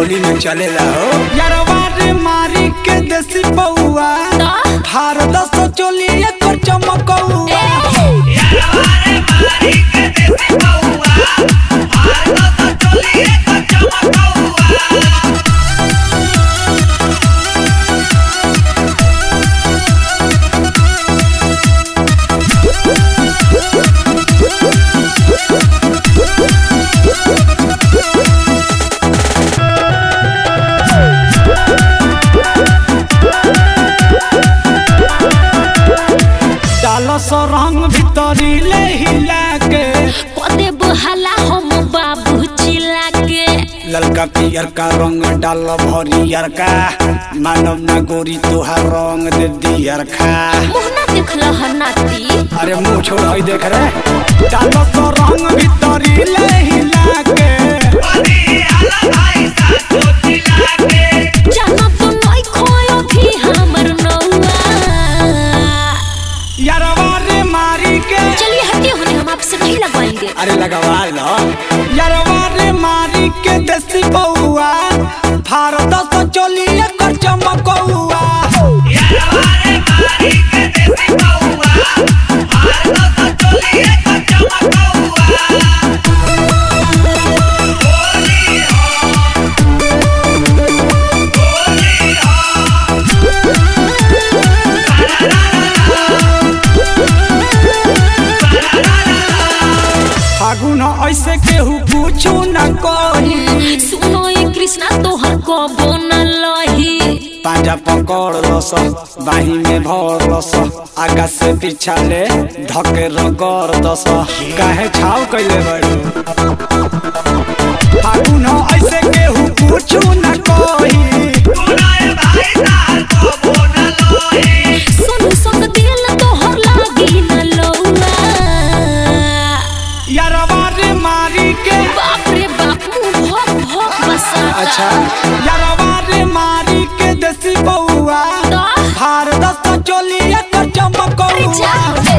होली में चलेला हो यारवा रे मारी के देसी बउआ भारत सो चोली एकर चमकौआ डालो सो रंग भीतरी ले हिला के पदे बहाला हम बाबू चिल्ला के ललका पियर का रंग डाल भरियर का मानव ना गोरी तोहार रंग दे दियर खा मोहना देखल हनाती अरे मुंह छोड़ हई देख रे डालो सो रंग भीतरी ले हिला के जाना तो नहीं खोयो भी हमर नौआ यारवा रे मारी के चलिए हटिए होने हम आपसे नहीं लगवाएंगे अरे लगवा लो यारवा रे मारी के देसी बउआ भारत सो चोली एकर चमकौआ फागुन ऐसे केहू पूछू न कही सुनो ये कृष्णा तोहर कबो न लही पांजा पकड़ लस बाही में भर लस आगा से पीछा ले धके रगड़ दस काहे छाव कैले बड़ू फागुन ऐसे केहू पूछू न कही सुन संग दिल तोहर लागी न लौआ यारवा रे मारी के बाप रे बाप मुंह भोक भोक बसा अच्छा यारवा रे मारी के देसी बउआ तो भारत सो चोली एकर चमकौआ जा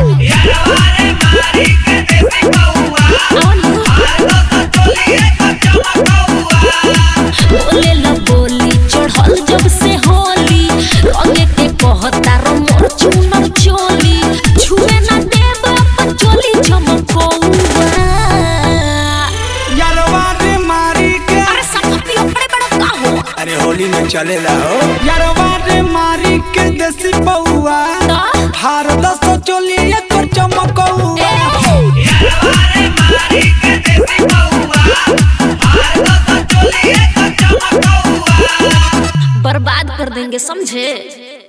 बोले ला बोली चढ़ल जब से होली रंगे के कहता रो मोर चुनर चोली छुए ना देब अपन चोली चमकौआ यारवा रे मारी के अरे सकती बड़े बड़ा का हो अरे होली में चलेला हो यारवा रे मारी के देसी बउआ तो भारत सो चोली एकर चमकौआ बर्बाद कर देंगे समझे